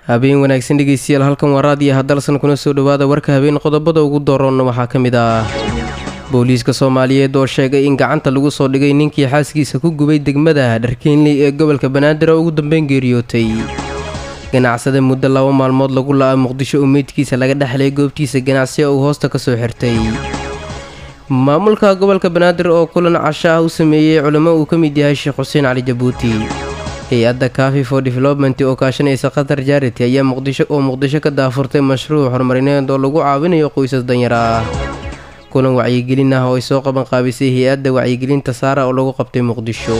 habeen wanaagsan dhegeystayaal halkan waa raadiyo hadalsan kuna soo dhowaada warka habeen qodobada ugu dooroonna waxaa ka mid ah booliiska soomaaliyeed oo sheegay in gacanta lagu soo dhigay ninkii xaaskiisa ku gubay degmada dharkeenley ee gobolka banaadir oo ugu dambeyn geeriyootay ganacsada muddo laba maalmood lagu la-a muqdisho oo meydkiisa laga dhexlay goobtiisa ganacsi uu hoosta kasoo xirtay maamulka gobolka banaadir oo kulan casho ah u sameeyey culimo uu ka mid yahay sheekh xuseen cali jabuuti hay-adda kafi for development oo kaashanaysa qatar jarity ayaa muqdisho oo muqdisho ka daafurtay mashruuc horumarineed oo lagu caawinayo qoysas danyar ah kulan wacyigelin ah oo ay soo qaban qaabisay hay-adda wacyigelinta saara oo lagu qabtay muqdisho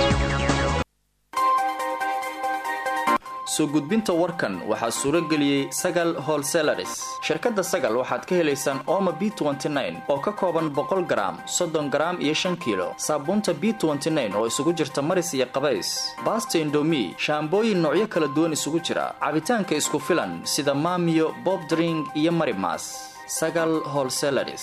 soo gudbinta warkan waxaa suuro geliyey sagal holselaris shirkadda sagal waxaad ka helaysaan ooma b oo ka kooban boqol garaam soddon garaam iyo shan kiilo saabuunta b oo isugu jirta maris iyo qabays baasta indomi shaambooyin noocyo kala duwan isugu jira cabitaanka isku filan sida maamiyo bob dring iyo marimas sagal holselaris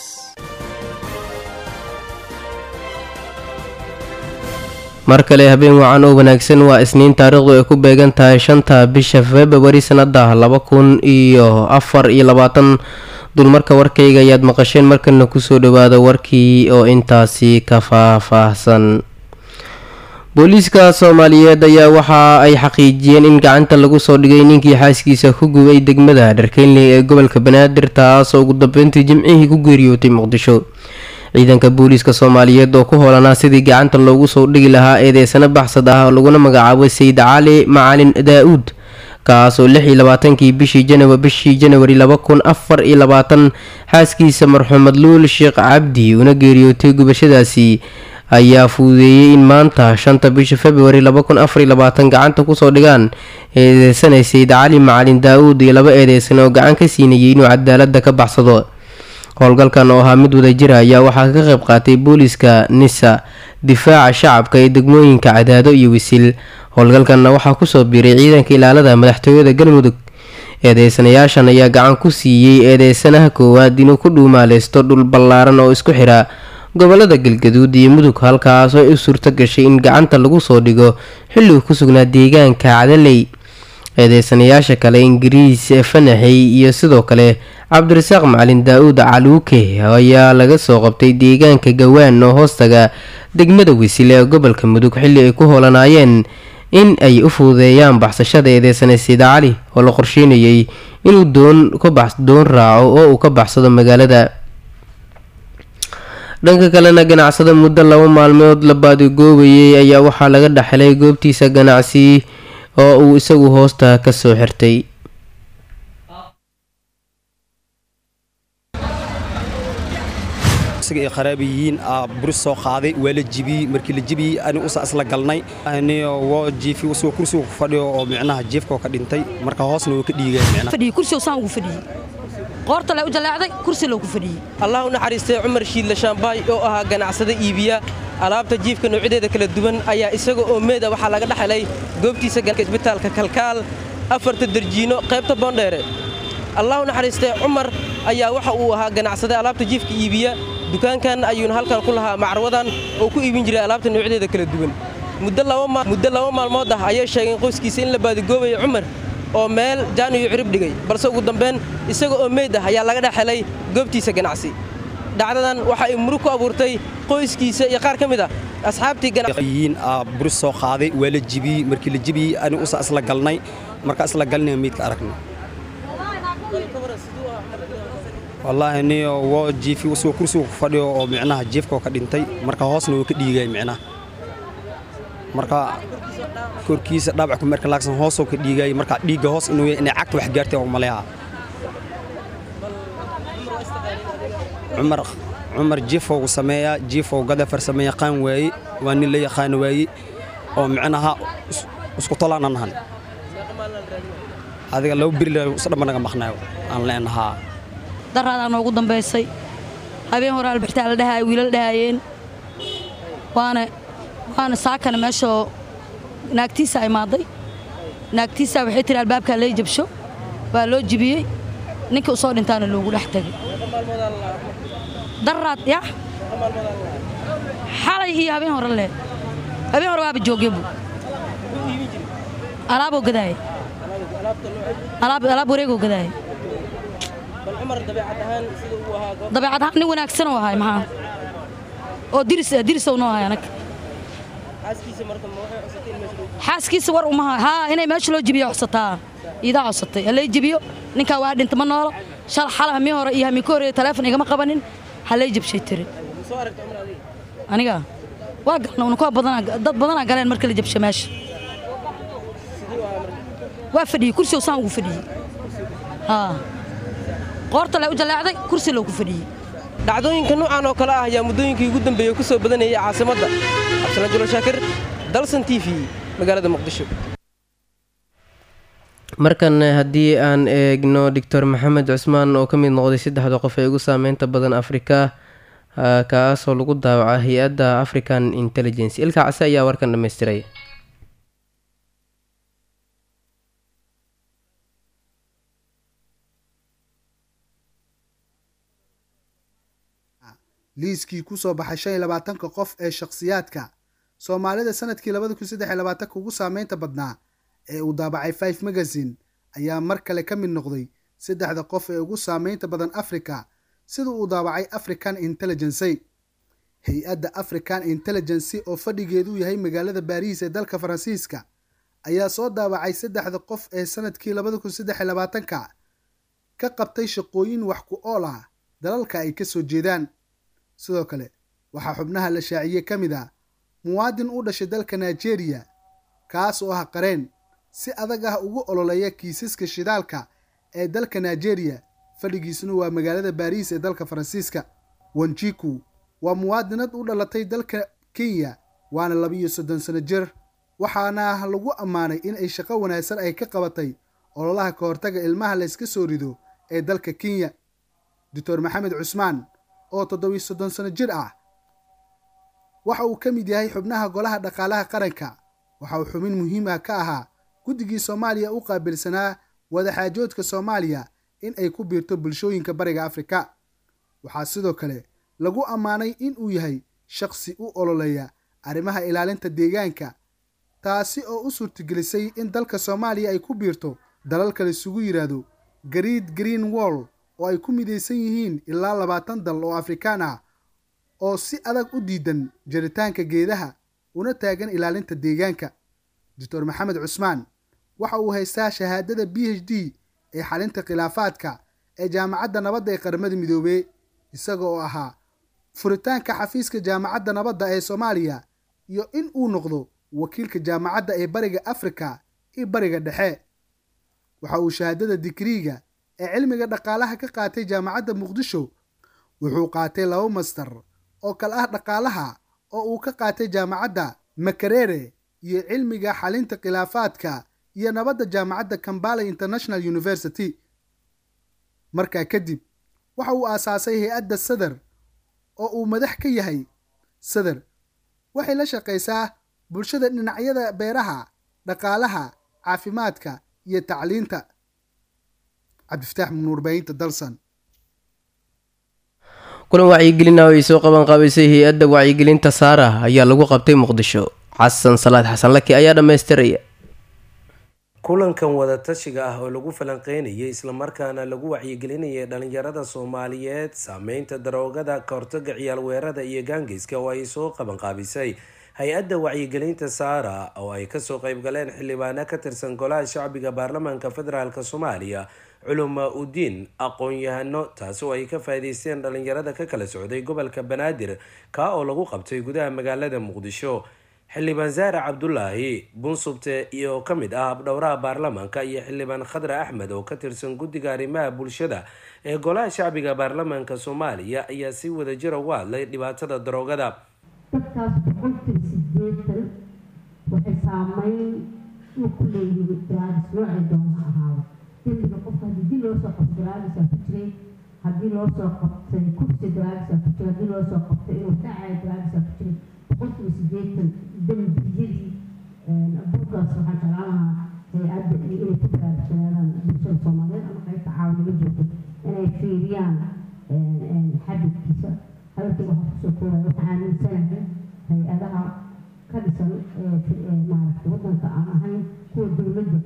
mar kale habeen wacan oo wanaagsan waa isniin taariikhdu ay ku beegan tahay shanta bisha februari sanada laba kun iyo afar iyo labaatan dulmarka warkayga ayaad maqasheen markana kusoo dhawaada warkii oo intaasi ka faahfaahsan booliiska soomaaliyeed ayaa waxa ay xaqiijiyeen in gacanta lagu soo dhigay ninkii xaaskiisa ku gubay degmada dharkeynley ee gobolka banaadir taasoo ugu dambeyntii jimcihii ku geeriyootay muqdisho ciidanka booliiska soomaaliyeed oo ku hoolanaa sidii gacanta loogu soo dhigi lahaa eedeysano baxsad ah oo laguna magacaabo sayid cali macalin daa-uud kaasoo lix iyo labaatankii bishii janwa bishii janwari laba kun afar iyo labaatan xaaskiisa marxuumad luul sheekh cabdi una geeriyootay gubashadaasi ayaa fuudeeyey in maanta shanta bisha februari laba kun afar iyo labaatan gacanta kusoo dhigaan eedeysanay sayid cali macalin daa-uud iyo laba eedeysan oo gacan ka siinayay inuu cadaalada ka baxsado howlgalkan oo ahaa mid wadajira ayaa waxaa ka qayb qaatay booliiska nisa difaaca shacabka ee degmooyinka cadaado iyo wisil howlgalkanna waxaa kusoo biiray ciidanka ilaalada madaxtooyada galmudug eedeysanayaashan ayaa gacan ku siiyey eedeysanaha koowaad inuu ku dhuumaaleysto dhul ballaaran oo isku xira gobolada galgaduud iyo mudug halkaasoo ay u suurto gashay in gacanta lagu soo dhigo xilligu ku sugnaa deegaanka cadaley eedeysanayaasha kale ingiriis fanaxey iyo sidoo kale cabdirasaaq macalin daa-uud caluuke ayaa laga soo qabtay deegaanka gawaan oo hoostaga degmada wisil ee gobolka mudug xilli ay ku hoolanaayeen in ay u fududeeyaan baxsashada eedeysanay sida cali oo la qorsheynayay inuu doon doon raaco oo uu ka baxsado magaalada dhanka kalena ganacsada muddo laba maalmood la baadigoobayay ayaa waxaa laga dhexelay goobtiisa ganacsi oo uu isagu hoosta kasoo xirtay ay qaraabiyiin buris soo qaaday waa la jibiyey markii la jibiyey ani usa isla galnay woo jiifi usoo kursiga ku fadhiyo oo micnaha jiifkoo ka dhintay marka hoosna wuu ka dhiigay kursiga saan ugu fadhiyey qoorta le u jaleecday kursi loo ku fadhiyey allah u naxariistay cumar shiidle shaambaay oo ahaa ganacsada iibiya alaabta jiifka noocyadeeda kala duwan ayaa isaga oo meeda waxaa laga dhexelay goobtiisa isbitaalka kalkaal afarta darjiino qaybta boondheere allah u naxariistay cumar ayaa waxa uu ahaa ganacsade alaabta jiifka iibiya dukaankan ayuuna halkan ku lahaa macrawadan oo ku iibin jiray alaabta noocyadeeda kala duwan muddo laba maalmood ah ayay sheegeen qoyskiisa in la baadigoobayo cumar oo meel jaan iyo cirib dhigay balse ugu dambeyn isaga oo meyd ah ayaa laga dhexelay goobtiisa ganacsi dhacdadan waxa ay murug ku abuurtay qoyskiisa iyo qaar ka mid ah asxaabtii yiin buris soo qaaday waa la jibiyey markii la jibiyey ani usa isla galnay marka isla galnay meydka aragnay wallaahi niyo woo jiifi usoo kursiga ku fadhiyo oo micnaha jiifkoo ka dhintay marka hoosna wuu ka dhiigay micnaha marka korkiisa dhaabacku marka laagsan hoosoo ka dhiigay marka dhiigga hoos inuu inay cagta wax gaartay oo maleeha cumar cumar jiifowgu sameeyaa jiifow gadafar sameeya qaan waaye waa nin la yaqaano waaye oo micnaha isku tolaana nahan adiga laba beri isdhamba naga maqnayo aan leenahaa daraadaa noogu dambaysay habeen hore albixtaa la dhahaaya wiilal dhahaayeen waana waana saakana meeshoo naagtiisa imaaday naagtiisa waxay tiri albaabkaa lay jabsho waa loo jibiyey ninka u soo dhintaana loogu dhex tegay daraad ya xalay iyo habeen hore leh habeen hore waaba joogyabu alaaboo gadaaya alaabta nooca alaab alaab wareegoo gadaaya bal cumar dabeecad ahaan sida uu ahaa goob dabeecad ahaan nin wanaagsan oo ahay maxaa oo diris diris oo noo ahay anaga xaaskiisa marka ma waxay cusatay in meesha lagu xaaskiisa war uma hayo haa inay meesha loo jibiyo codsataa iidaa codsatay halay jibiyo ninkaa waa dhinta ma noolo shal xala hamii hore iyo hamii ka horeeya taleefon igama qabanin halay jabshay tiri ma soo aragta cumar adiga aniga waa galna unukaa badanaa dad badanaa galeen marka la jabsha meesha sidii u ahaa marka waa fadhiyey kursi saan ugu fadhiyey haa qoorta lee u jaleecday kursi loogu fadhiyey dhacdooyinka noocan oo kale ah ayaa muddooyinkii ugu dambeeyey ku soo badanayay caasimadda cabdisalaan julo shaakir dalsan t v magaalada muqdisho markan haddii aan eegno doctor maxamed cusmaan oo ka mid noqday saddexda qof ee ugu saameynta badan afrika ah, kaasoo lagu daawaca hay-adda african intelligence ilka case ayaa warkan dhammaystiray liiskii ku soo baxay shan iyo labaatanka qof ee shakhsiyaadka soomaalida sanadkii labada kun saddex iyo labaatanka ugu saameynta badnaa ee uu daabacay five magazine ayaa mar kale ka mid noqday saddexda qof ee ugu saameynta badan africa sida uu daabacay african intelligency hay-adda african intelligency oo fadhigeedu yahay magaalada baariis ee dalka faransiiska ayaa soo daabacay saddexda qof ee sanadkii labada kun saddex iyo labaatanka ka qabtay shaqooyin wax ku ool ah dalalka ay ka soo jeedaan sidoo kale waxaa xubnaha la shaaciyey ka mid ah muwaadin u dhashay dalka nigeria kaas oo ah qareen si adag ah ugu ololeeya kiisaska shidaalka ee dalka nigeria fadhigiisuna waa magaalada baariis ee dalka faransiiska wanjiku waa muwaadinad u dhalatay dalka kenya waana labiiyo soddon sano jir waxaana lagu ammaanay in ay shaqo wanaagsan ay ka qabatay ololaha ka hortaga ilmaha layska soo rido ee dalka kenya doctor maxamed cusmaan oo toddobiyo soddon sano jir ah waxa uu ka mid yahay xubnaha golaha dhaqaalaha qaranka waxa uu xubin muhiim ah ka ahaa guddigii soomaaliya u qaabilsanaa wadaxaajoodka soomaaliya in ay ku biirto bulshooyinka bariga afrika waxaa sidoo kale lagu ammaanay in uu yahay shaqsi u ololeeya arrimaha ilaalinta deegaanka taasi oo u suurtagelisay in dalka soomaaliya ay ku biirto dalalka laisugu yidhaahdo gariid green wall oo ay ku midaysan yihiin ilaa labaatan dal oo afrikaan ah oo si adag u diidan jaritaanka geedaha una taagan ilaalinta deegaanka doctor maxamed cusmaan waxa uu haystaa shahaadada b h d ee xalinta khilaafaadka ee jaamacadda nabadda ee qaramada midoobey isaga oo ahaa furitaanka xafiiska jaamacadda nabadda ee soomaaliya iyo in uu noqdo wakiilka jaamacadda ee bariga afrika iyo bariga dhexe waxa uu shahaadada digriiga ee cilmiga dhaqaalaha ka qaatay jaamacadda muqdisho wuxuu qaatay laba master oo kale ah dhaqaalaha oo uu ka qaatay jaamacadda makerere iyo cilmiga xalinta khilaafaadka iyo nabadda jaamacadda kambala international university markaa kadib waxa uu aasaasay hay-adda sadar oo uu madax ka yahay sadar waxay la shaqaysaa bulshada dhinacyada beeraha dhaqaalaha caafimaadka iyo tacliinta cabdifataax munuurbahinta dalsan kulan wacyigelina oo ay soo qaban qaabaysay hay-adda wacyigelinta saara ayaa lagu qabtay muqdisho xasan salaad xasan laki ayaa dhammaystiraya kulankan wadatashiga ah oo lagu falanqeynayay islamarkaana lagu wacyigelinayay dhalinyarada soomaaliyeed saameynta daroogada kahortaga ciyaal weerada iyo gaangeyska oo ay soo qabanqaabisay hay-adda wacyigelinta saara oo ay kasoo qeybgaleen xildhibaano ka tirsan golaha shacbiga baarlamaanka federaalk soomaaliya culuma udiin aqoon-yahano taasi oo ay ka faa'iideysteen dhalinyarada ka kala socday gobolka banaadir kaa oo lagu qabtay gudaha magaalada muqdisho xildhibaan zaare cabdulaahi bunsubte iyo ka mid ah habdhowraha baarlamaanka iyo xildhibaan khadre axmed oo ka tirsan guddiga arrimaha bulshada ee golaha shacbiga baarlamaanka soomaaliya ayaa si wadajira uga hadlay dhibaatada daroogada dadkaas boqolkiiba sideetan waxay saameyn uu ku leeyihiin daraagis noocay doona ahaada dembiga qofka haddii loo soo qabto daraagisaa ku jiray haddii loo soo qabtay kursi daraagisaa ku jiray haddii loo soo qabtay inuu dhacay daraagisaa ku jiray boqolkiiba sideetan dembiyadii buurkaas waxaan jeclaan lahaa hay-adda iyo inay ku baraarugsanaadan bulshada soomaaliyeed ama qaybta caawinimo joogto inay fiiriyaan xabidkiisa hadalkii waxaa kusoo koobaya waxaa aaminsanahay hay-adaha ka dhisan maaragtay waddanka aan ahayn kuwa dowladda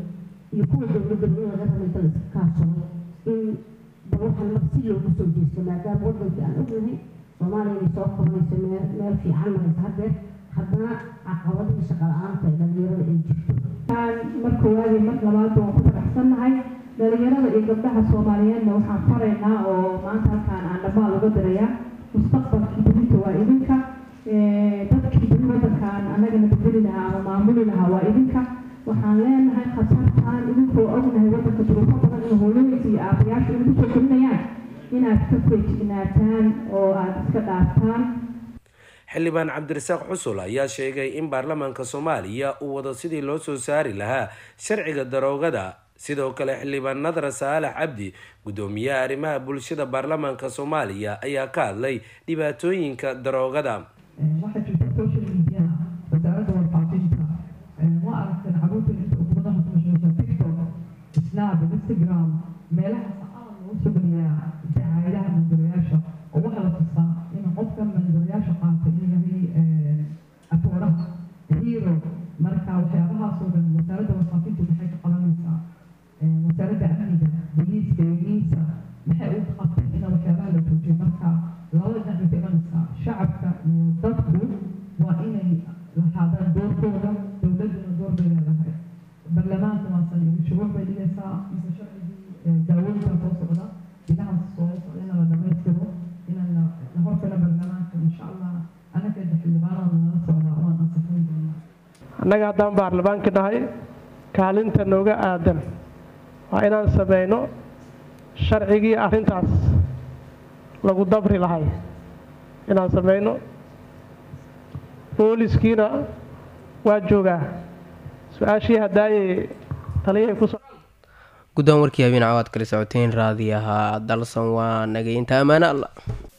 iyo kuwa dowladda in laga raba inta la iska kaashado in bal waxaan mar si loogu soo jeesto maadaama waddankii aan ognahay soomaaliya inay soo koronayso meel meel fiican maraysa haddeer haddana caqabadihii shaqa la-aanta ee dhalinyarada ay jirto mar koowaad iyo mar labaad waan ku faraxsannahay dhalinyarada iyo gabdhaha soomaaliyeedna waxaan faraynaa oo maanta halkaan aan dhammaan uga dirayaa mustaqbalkii berita waa idinka dadkii beri waddankaan annagana bedeli lahaa ama maamuli lahaa waa idinka waxaan leenahay khatartaan idinkoo ognahay waddanka duruufo badan in hooyooyinka iyo aabayaasha inay kusoo korinayaan inaad ka feejignaataan oo aada iska dhaaftaan xildhibaan cabdirasaaq xusul ayaa sheegay in baarlamaanka soomaaliya uu wado sidii loo soo saari lahaa sharciga daroogada sidoo kale xildhibaan nadra saalax cabdi guddoomiyaha arrimaha bulshada baarlamaanka soomaaliya ayaa ka hadlay dhibaatooyinka daroogada waxaa jirta social media wasaaradda warfaafinta ma aragtan caruurta inta ummadaha ku mashquulsan tiktok snap instagram meelahaas aad loo soo geliyaa dacaayadaha mandarayaasha oo waxaa la tusaa in qofka mandarayaasha qaata inuu yahay atooraha hero marka waxyaabahaasoo dhan wasaaradda warfaafintu maxay ka qabanaysaa wasaaradda amniga booliiska eegiisa maxay u qabtay ina waxyaabaha la joojiyo marka labada dhinac bay imanaysaa shacabka iyo dadku waa inay lahaadaan doorkooda dowladduna door bay leedahay baarlamaanka waasan shuruuc bay dhigaysaa mise sharcigii daawooyinka soo socda bilahaas soo socda in la dhamaystiro inaan la horkala baarlamaanka insha allah anaga xildhibaanada nala socdaa waan ansaxin doonaa annaga haddaan baarlamaanka nahay kaalinta nooga aadan waa inaan sameyno sharcigii arrintaas lagu dabri lahay inaan sameyno booliskiina waa joogaa su-aashii haddaayay taliyahay ku guddaan warkii habeen cawaad kala socoteen raadi ahaa dalsan waa nageynta ammaane alla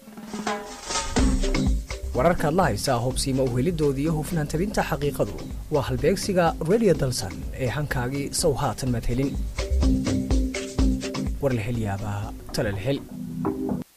wararkaad la haysaa hubsiima uhelidooda iyo hufnaan tabinta xaqiiqadu waa halbeegsiga redio dalsan ee hankaagii sow haatan maad helin war la hel yaabaa tale la hel